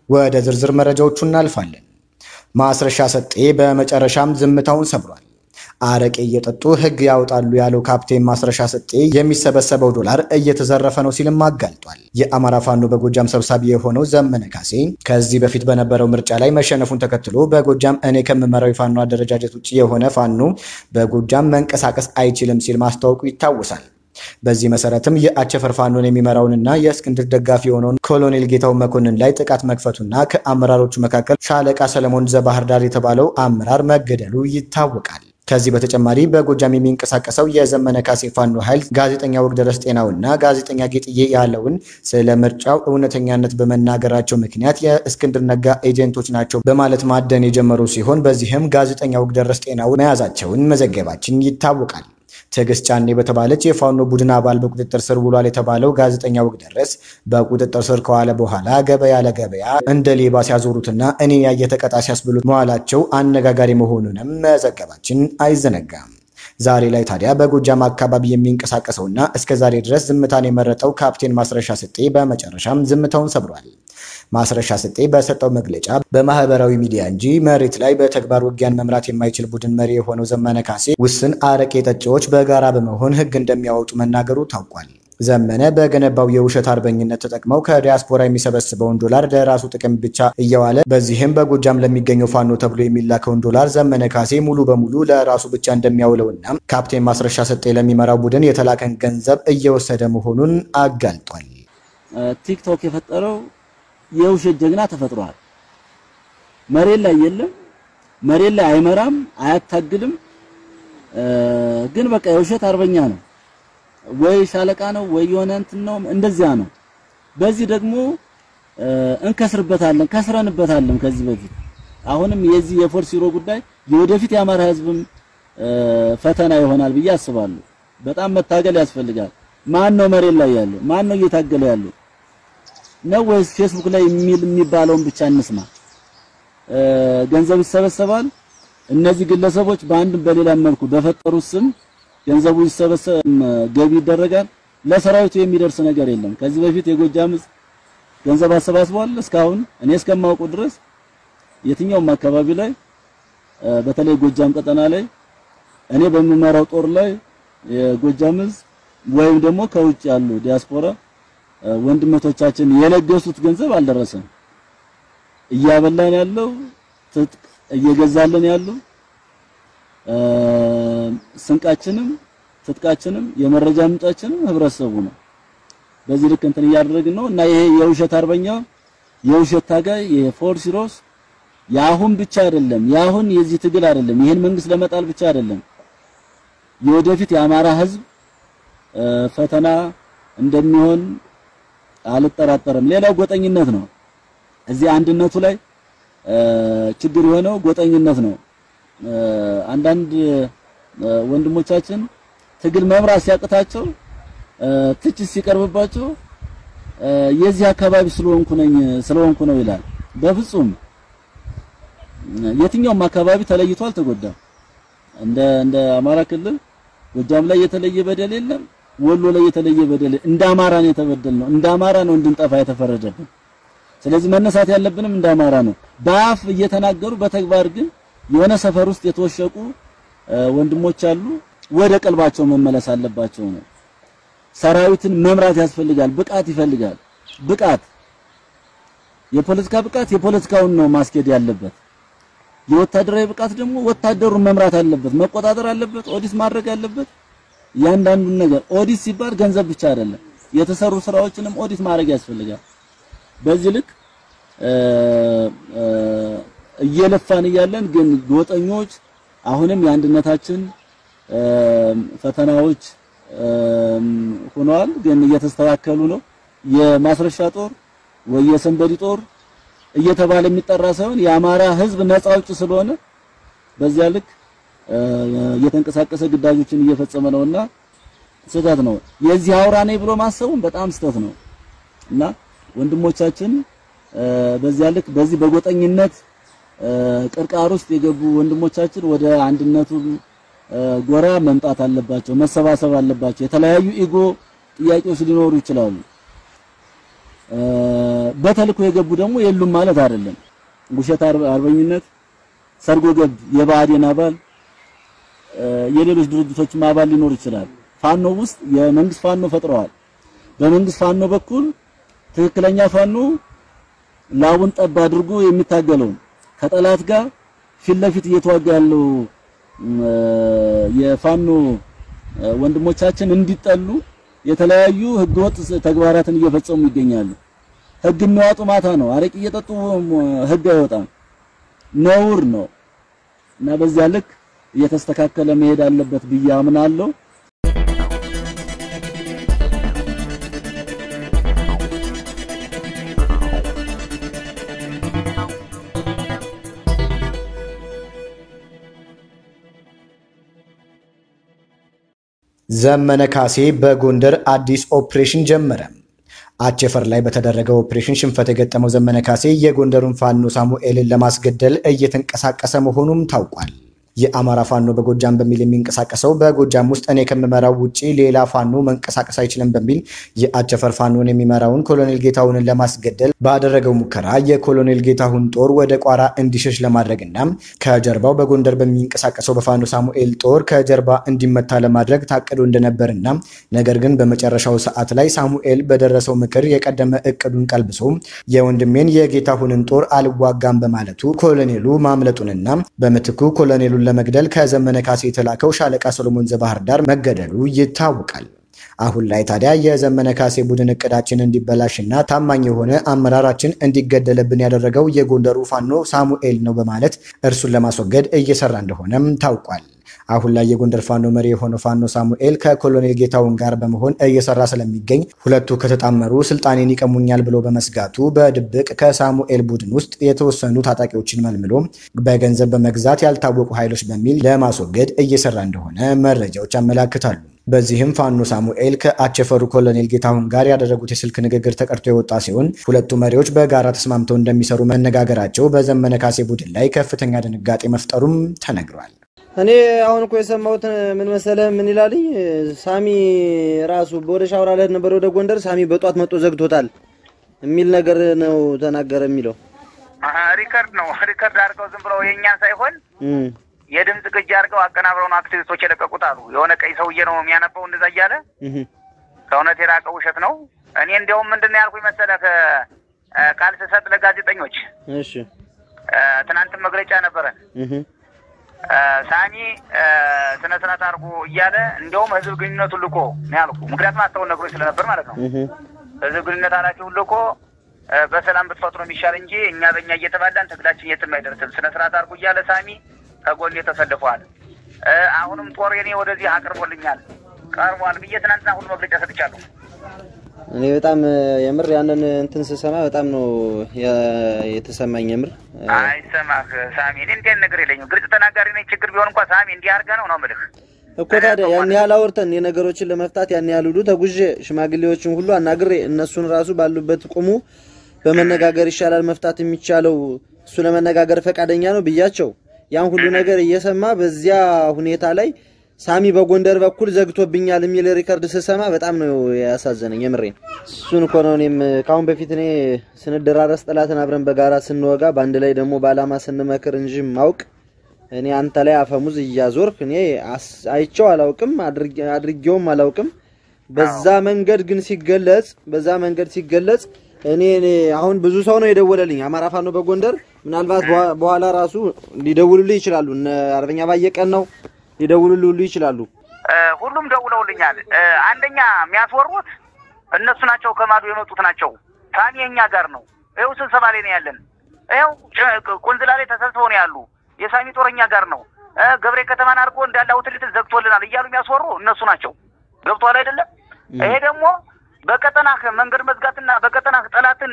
ወደ ዝርዝር መረጃዎቹ እናልፋለን። ማስረሻ ሰጤ በመጨረሻም ዝምታውን ሰብሯል። አረቄ እየጠጡ ሕግ ያወጣሉ ያለው ካፕቴን ማስረሻ ሰጤ የሚሰበሰበው ዶላር እየተዘረፈ ነው ሲልም አጋልጧል። የአማራ ፋኖ በጎጃም ሰብሳቢ የሆነው ዘመነ ካሴ ከዚህ በፊት በነበረው ምርጫ ላይ መሸነፉን ተከትሎ በጎጃም እኔ ከምመራው የፋኖ አደረጃጀት ውጭ የሆነ ፋኖ በጎጃም መንቀሳቀስ አይችልም ሲል ማስታወቁ ይታወሳል። በዚህ መሰረትም የአቸፈር ፋኖን የሚመራውንና የእስክንድር ደጋፊ የሆነውን ኮሎኔል ጌታው መኮንን ላይ ጥቃት መክፈቱና ከአመራሮቹ መካከል ሻለቃ ሰለሞን ዘባህር ዳር የተባለው አመራር መገደሉ ይታወቃል። ከዚህ በተጨማሪ በጎጃም የሚንቀሳቀሰው የዘመነ ካሴ ፋኖ ኃይል ጋዜጠኛ ወግደረስ ጤናውና ጋዜጠኛ ጌጥዬ ያለውን ስለ ምርጫው እውነተኛነት በመናገራቸው ምክንያት የእስክንድር ነጋ ኤጀንቶች ናቸው በማለት ማደን የጀመሩ ሲሆን በዚህም ጋዜጠኛ ወግደረስ ጤናውን መያዛቸውን መዘገባችን ይታወቃል። ትዕግስት ጫኔ በተባለች የፋኖ ቡድን አባል በቁጥጥር ስር ውሏል የተባለው ጋዜጠኛ ወግደረስ በቁጥጥር ስር ከዋለ በኋላ ገበያ ለገበያ እንደ ሌባ ሲያዞሩትና እኔ ያየ ተቀጣ ሲያስብሉት መዋላቸው አነጋጋሪ መሆኑንም መዘገባችን አይዘነጋም። ዛሬ ላይ ታዲያ በጎጃም አካባቢ የሚንቀሳቀሰውና እስከ ዛሬ ድረስ ዝምታን የመረጠው ካፕቴን ማስረሻ ሰጤ በመጨረሻም ዝምታውን ሰብሯል። ማስረሻ ሰጤ በሰጠው መግለጫ በማህበራዊ ሚዲያ እንጂ መሬት ላይ በተግባር ውጊያን መምራት የማይችል ቡድን መሪ የሆነው ዘመነ ካሴ ውስን አረቄ ጠጪዎች በጋራ በመሆን ሕግ እንደሚያወጡ መናገሩ ታውቋል። ዘመነ በገነባው የውሸት አርበኝነት ተጠቅመው ከዲያስፖራ የሚሰበስበውን ዶላር ለራሱ ጥቅም ብቻ እየዋለ በዚህም በጎጃም ለሚገኘው ፋኖ ተብሎ የሚላከውን ዶላር ዘመነ ካሴ ሙሉ በሙሉ ለራሱ ብቻ እንደሚያውለውና ካፕቴን ማስረሻ ሰጤ ለሚመራው ቡድን የተላከን ገንዘብ እየወሰደ መሆኑን አጋልጧል። ቲክቶክ የፈጠረው የውሸት ጀግና ተፈጥሯል። መሬት ላይ የለም፣ መሬት ላይ አይመራም፣ አያታግልም። ግን በቃ የውሸት አርበኛ ነው ወይ ሻለቃ ነው ወይ የሆነ እንትን ነው፣ እንደዚያ ነው። በዚህ ደግሞ እንከስርበታለን፣ ከስረንበታለን ከዚህ በፊት አሁንም የዚህ የፎርስ ሂሮ ጉዳይ የወደፊት የአማራ ሕዝብም ፈተና ይሆናል ብዬ አስባለሁ። በጣም መታገል ያስፈልጋል። ማን ነው መሬት ላይ ያለው? ማን ነው እየታገለ ያለው ነው ወይስ ፌስቡክ ላይ የሚል የሚባለውን ብቻ እንስማ? ገንዘብ ይሰበሰባል። እነዚህ ግለሰቦች በአንድም በሌላም መልኩ በፈጠሩት ስም ገንዘቡ ይሰበሰብ ገቢ ይደረጋል። ለሰራዊቱ የሚደርስ ነገር የለም። ከዚህ በፊት የጎጃም ሕዝብ ገንዘብ አሰባስቧል። እስካሁን እኔ እስከማውቀው ድረስ የትኛውም አካባቢ ላይ በተለይ ጎጃም ቀጠና ላይ እኔ በምመራው ጦር ላይ የጎጃም ሕዝብ ወይም ደግሞ ከውጭ ያሉ ዲያስፖራ ወንድመቶቻችን የለገሱት ገንዘብ አልደረሰም። እያበላን ያለው ትጥቅ እየገዛልን ያለው ስንቃችንም ትጥቃችንም የመረጃ ምንጫችንም ህብረተሰቡ ነው። በዚህ ልክ እንትን እያደረግን ነው እና ይሄ የውሸት አርበኛ የውሸት ታጋይ የፎርስ ሂሮስ የአሁን ብቻ አይደለም፣ የአሁን የዚህ ትግል አይደለም፣ ይሄን መንግስት ለመጣል ብቻ አይደለም፣ የወደፊት የአማራ ህዝብ ፈተና እንደሚሆን አልጠራጠርም። ሌላው ጎጠኝነት ነው። እዚህ አንድነቱ ላይ ችግር የሆነው ጎጠኝነት ነው። አንዳንድ ወንድሞቻችን ትግል መምራት ሲያቅታቸው ትችት ሲቀርብባቸው የዚህ አካባቢ ስለሆንኩ ነኝ ስለሆንኩ ነው ይላል። በፍጹም የትኛውም አካባቢ ተለይቶ አልተጎዳም። እንደ እንደ አማራ ክልል ጎጃም ላይ የተለየ በደል የለም። ወሎ ላይ የተለየ በደል እንደ አማራ ነው የተበደልነው። እንደ አማራ ነው እንድንጠፋ የተፈረደብን። ስለዚህ መነሳት ያለብንም እንደ አማራ ነው። በአፍ እየተናገሩ በተግባር ግን የሆነ ሰፈር ውስጥ የተወሸቁ ወንድሞች አሉ። ወደ ቀልባቸው መመለስ አለባቸው ነው። ሰራዊትን መምራት ያስፈልጋል። ብቃት ይፈልጋል። ብቃት የፖለቲካ ብቃት የፖለቲካውን ነው ማስኬድ ያለበት። የወታደራዊ ብቃት ደግሞ ወታደሩን መምራት አለበት፣ መቆጣጠር አለበት፣ ኦዲት ማድረግ አለበት። እያንዳንዱን ነገር ኦዲት ሲባል ገንዘብ ብቻ አይደለም፣ የተሰሩ ስራዎችንም ኦዲት ማድረግ ያስፈልጋል። በዚህ ልክ እየለፋን እያለን ግን ጎጠኞች አሁንም የአንድነታችን ፈተናዎች ሆነዋል፣ ግን እየተስተካከሉ ነው። የማስረሻ ጦር ወይ የሰንበዲ ጦር እየተባለ የሚጠራ ሳይሆን የአማራ ሕዝብ ነፃ አውጪ ስለሆነ በዚያ ልክ እየተንቀሳቀሰ ግዳጆችን እየፈጸመ ነውና ስህተት ነው። የዚህ አውራ ነኝ ብሎ ማሰቡን በጣም ስህተት ነው እና ወንድሞቻችን በዚያ ልክ በዚህ በጎጠኝነት ቅርቃር ውስጥ የገቡ ወንድሞቻችን ወደ አንድነቱ ጎራ መምጣት አለባቸው፣ መሰባሰብ አለባቸው። የተለያዩ ኢጎ ጥያቄዎች ሊኖሩ ይችላሉ። በተልኮ የገቡ ደግሞ የሉም ማለት አይደለም። ውሸት አርበኝነት፣ ሰርጎ ገብ የብአዴን አባል የሌሎች ድርጅቶችም አባል ሊኖር ይችላል። ፋኖ ውስጥ የመንግስት ፋኖ ፈጥረዋል። በመንግስት ፋኖ በኩል ትክክለኛ ፋኖ ላቡን ጠብ አድርጎ የሚታገለው ከጠላት ጋር ፊት ለፊት እየተዋጋ ያለው የፋኖ ወንድሞቻችን እንዲጠሉ የተለያዩ ህገወጥ ተግባራትን እየፈጸሙ ይገኛሉ። ህግ የሚያወጡ ማታ ነው። አረቂ እየጠጡ ህግ አይወጣም፣ ነውር ነው እና በዚያ ልክ እየተስተካከለ መሄድ አለበት ብዬ አምናለሁ። ዘመነ ካሴ በጎንደር አዲስ ኦፕሬሽን ጀመረ። አቸፈር ላይ በተደረገው ኦፕሬሽን ሽንፈት የገጠመው ዘመነ ካሴ የጎንደሩን ፋኖ ሳሙኤልን ለማስገደል እየተንቀሳቀሰ መሆኑም ታውቋል። የአማራ ፋኖ በጎጃም በሚል የሚንቀሳቀሰው በጎጃም ውስጥ እኔ ከምመራው ውጪ ሌላ ፋኖ መንቀሳቀስ አይችልም በሚል የአቸፈር ፋኖን የሚመራውን ኮሎኔል ጌታሁንን ለማስገደል ባደረገው ሙከራ የኮሎኔል ጌታሁን ጦር ወደ ቋራ እንዲሸሽ ለማድረግና ከጀርባው በጎንደር በሚንቀሳቀሰው በፋኖ ሳሙኤል ጦር ከጀርባ እንዲመታ ለማድረግ ታቅዶ እንደነበርና ነገር ግን በመጨረሻው ሰዓት ላይ ሳሙኤል በደረሰው ምክር የቀደመ እቅዱን ቀልብሶ የወንድሜን የጌታሁንን ጦር አልዋጋም በማለቱ ኮሎኔሉ ማምለጡንና በምትኩ ኮሎኔሉን ለመግደል ከዘመነ ካሴ የተላከው ሻለቃ ሰሎሞን ዘባህር ዳር መገደሉ ይታወቃል። አሁን ላይ ታዲያ የዘመነ ካሴ ቡድን እቅዳችን እንዲበላሽና ታማኝ የሆነ አመራራችን እንዲገደልብን ያደረገው የጎንደሩ ፋኖ ሳሙኤል ነው በማለት እርሱን ለማስወገድ እየሰራ እንደሆነም ታውቋል። አሁን ላይ የጎንደር ፋኖ መሪ የሆነው ፋኖ ሳሙኤል ከኮሎኔል ጌታውን ጋር በመሆን እየሰራ ስለሚገኝ ሁለቱ ከተጣመሩ ስልጣኔን ይቀሙኛል ብሎ በመስጋቱ በድብቅ ከሳሙኤል ቡድን ውስጥ የተወሰኑ ታጣቂዎችን መልምሎ በገንዘብ በመግዛት ያልታወቁ ኃይሎች በሚል ለማስወገድ እየሰራ እንደሆነ መረጃዎች ያመላክታሉ። በዚህም ፋኖ ሳሙኤል ከአቸፈሩ ኮሎኔል ጌታሁን ጋር ያደረጉት የስልክ ንግግር ተቀርቶ የወጣ ሲሆን ሁለቱ መሪዎች በጋራ ተስማምተው እንደሚሰሩ መነጋገራቸው በዘመነ ካሴ ቡድን ላይ ከፍተኛ ድንጋጤ መፍጠሩም ተነግሯል። እኔ አሁን እኮ የሰማሁት ምን መሰለህ? ምን ይላልኝ ሳሚ ራሱ ወደ ሻውራ ልሄድ ነበር ወደ ጎንደር፣ ሳሚ በጧት መጥቶ ዘግቶታል የሚል ነገር ነው ተናገረ የሚለው ሪከርድ ነው። ሪከርድ አድርገው ዝም ብለው የእኛን ሳይሆን የድምፅ ቅጅ አድርገው አቀናብረው ነው አክቲቪስቶች የለቀቁት አሉ። የሆነ ቀይ ሰውዬ ነው የሚያነበው እንደዛ እያለ ከእውነት የራቀ ውሸት ነው። እኔ እንዲያውም ምንድን ነው ያልኩኝ መሰለህ ቃል ስሰጥ ለጋዜጠኞች እሺ ትናንትም መግለጫ ነበረን ሳሚ ስነ ስርዓት አድርጎ እያለ እንዲያውም ህዝብ ግንኙነቱን ልኮ ነው ያልኩ። ምክንያቱም አስተውን ነግሮኝ ስለነበር ማለት ነው። ህዝብ ግንኙነት ኃላፊውን ልኮ በሰላም ብትፈጥሩ የሚሻል እንጂ እኛ በእኛ እየተባላን ትግላችን የትም አይደርስም። ስነ ስርዓት አድርጎ እያለ ሳሚ ከጎኔ ተሰልፈዋል። አሁንም ጦር የኔ ወደዚህ አቅርቦልኛል ቀርቧል ብዬ ትናንትና ሁሉ መግለጫ ሰጥቻለሁ። እኔ በጣም የምር ያንን እንትን ስሰማ በጣም ነው የተሰማኝ። የምር አይሰማህ ሳሚ፣ እኔ እንዲህ አይነት ነገር የለኝም። ግልጽ ተናጋሪ ነኝ። ችግር ቢሆን እንኳ ሳሚ እንዲህ አድርገህ ነው ነው የምልህ እኮ ታዲያ ያን ያህል አውርተን የነገሮችን ለመፍታት ያን ያህል ሁሉ ተጉዤ ሽማግሌዎችን ሁሉ አናግሬ እነሱን ራሱ ባሉበት ቁሙ በመነጋገር ይሻላል መፍታት የሚቻለው እሱ ለመነጋገር ፈቃደኛ ነው ብያቸው ያን ሁሉ ነገር እየሰማ በዚያ ሁኔታ ላይ ሳሚ በጎንደር በኩል ዘግቶብኛል የሚል ሪከርድ ስሰማ በጣም ነው ያሳዘነኝ። የምሬን እሱን እኮ ነው እኔም ከአሁን በፊት እኔ ስንደራረስ ጠላትን አብረን በጋራ ስንወጋ በአንድ ላይ ደግሞ በዓላማ ስንመክር እንጂ ማውቅ እኔ አንተ ላይ አፈሙዝ እያዞርክ እኔ አይቼው አላውቅም፣ አድርጌውም አላውቅም። በዛ መንገድ ግን ሲገለጽ በዛ መንገድ ሲገለጽ እኔ አሁን ብዙ ሰው ነው የደወለልኝ አማራ ፋኖ በጎንደር ምናልባት በኋላ ራሱ ሊደውሉልህ ይችላሉ። እነ አርበኛ ባየቀን ነው ሊደውሉልህ ሁሉ ይችላሉ። ሁሉም ደውለውልኛል። አንደኛ የሚያስወሩት እነሱ ናቸው፣ ከማዶ የመጡት ናቸው። ሳሚ የኛ ጋር ነው። ይኸው ስብሰባ ላይ ነው ያለን። ይኸው ቁንዝላ ላይ ተሰብስበው ነው ያሉ። የሳሚ ጦረኛ ጋር ነው። ገብሬ ከተማን አድርጎ እንዳለ አውትሌት ዘግቶልናል እያሉ የሚያስወሩ እነሱ ናቸው። ገብቶሃል አይደለም? ይሄ ደግሞ በቀጠናህ መንገድ መዝጋትና በቀጠናህ ጠላትን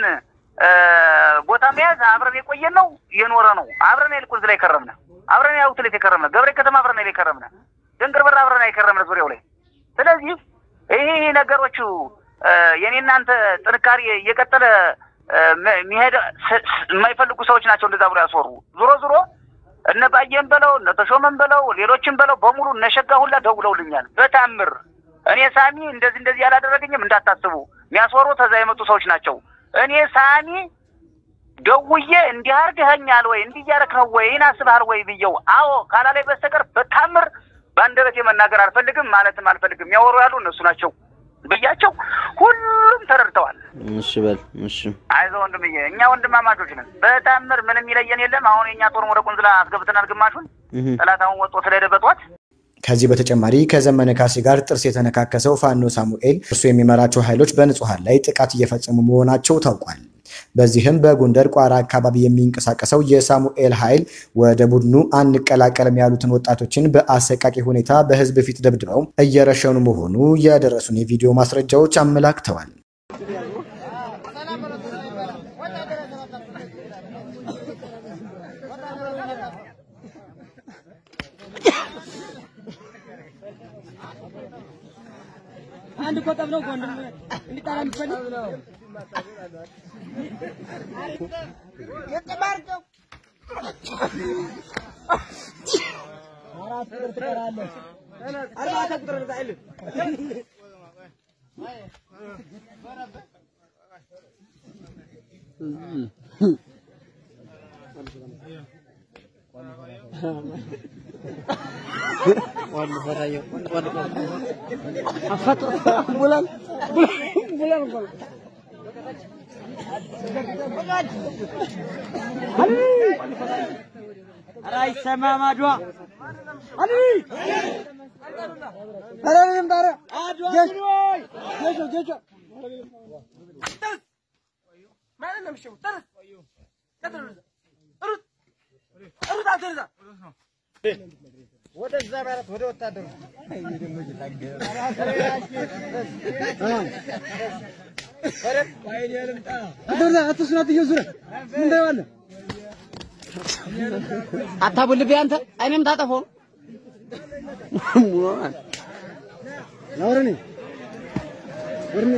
ቦታ መያዝ አብረን የቆየን ነው የኖረ ነው። አብረን ያል ቁንዝላ የከረምነ አብረን ያል አውትሌት የከረምነ ገብሬ ከተማ አብረን ያል የከረምነ ድንግር በር አብረን የከረምነ ዙሪያው ላይ ስለዚህ ይሄ ነገሮቹ የኔ እናንተ ጥንካሬ እየቀጠለ የሚሄድ የማይፈልጉ ሰዎች ናቸው እንደዛ ብሎ ያስወሩ። ዞሮ ዞሮ እነ ባየን በለው እነ ተሾመን በለው ሌሎችን በለው በሙሉ እነሸጋ ሁላ ደውለውልኛል። በታምር እኔ ሳሚ እንደዚህ እንደዚህ ያላደረገኝም እንዳታስቡ፣ የሚያስወሩ ተዛ የመጡ ሰዎች ናቸው። እኔ ሳሚ ደውዬ እንዲህ አድርገኸኛል ወይ እንዲህ እያደረክ ነው ወይ ይህን አስበሃል ወይ ብየው አዎ ካላለኝ በስተቀር በታምር በአንደበቴ መናገር አልፈልግም ማለትም አልፈልግም። የሚያወሩ ያሉ እነሱ ናቸው ብያቸው ሁሉም ተረድተዋል። እሺ በል እሺ አይዞህ ወንድምዬ፣ እኛ ወንድማማቾች ነን። በታምር ምንም ይለየን የለም። አሁን የእኛ ጦር ወደ ቁንዝላ አስገብተናል ግማሹን እህ ጠላት አሁን ወጥቶ ስለሄደ በጠዋት ከዚህ በተጨማሪ ከዘመነ ካሴ ጋር ጥርስ የተነካከሰው ፋኖ ሳሙኤል እርሱ የሚመራቸው ኃይሎች በንጹሐን ላይ ጥቃት እየፈጸሙ መሆናቸው ታውቋል። በዚህም በጎንደር ቋራ አካባቢ የሚንቀሳቀሰው የሳሙኤል ኃይል ወደ ቡድኑ አንቀላቀልም ያሉትን ወጣቶችን በአሰቃቂ ሁኔታ በህዝብ ፊት ደብድበው እየረሸኑ መሆኑ የደረሱን የቪዲዮ ማስረጃዎች አመላክተዋል። አንድ ቆጠብ ነው ወንድም እንዲጣላ የምትፈልግ አራት ቁጥር ትቀራለህ። አራት ቁጥር ትቀራለህ። ቡላን ቡላን ቡላን ኧረ አይሰማም አድዋ አሊ ኧረ ምንም ኧረ ጌሾ ጌሾ ጌሾ ወደዛ ማለት ወደ ወታደሩ አታቡልብኝ አንተ እኔም ታጠፈው ነውርኒ ወርኒ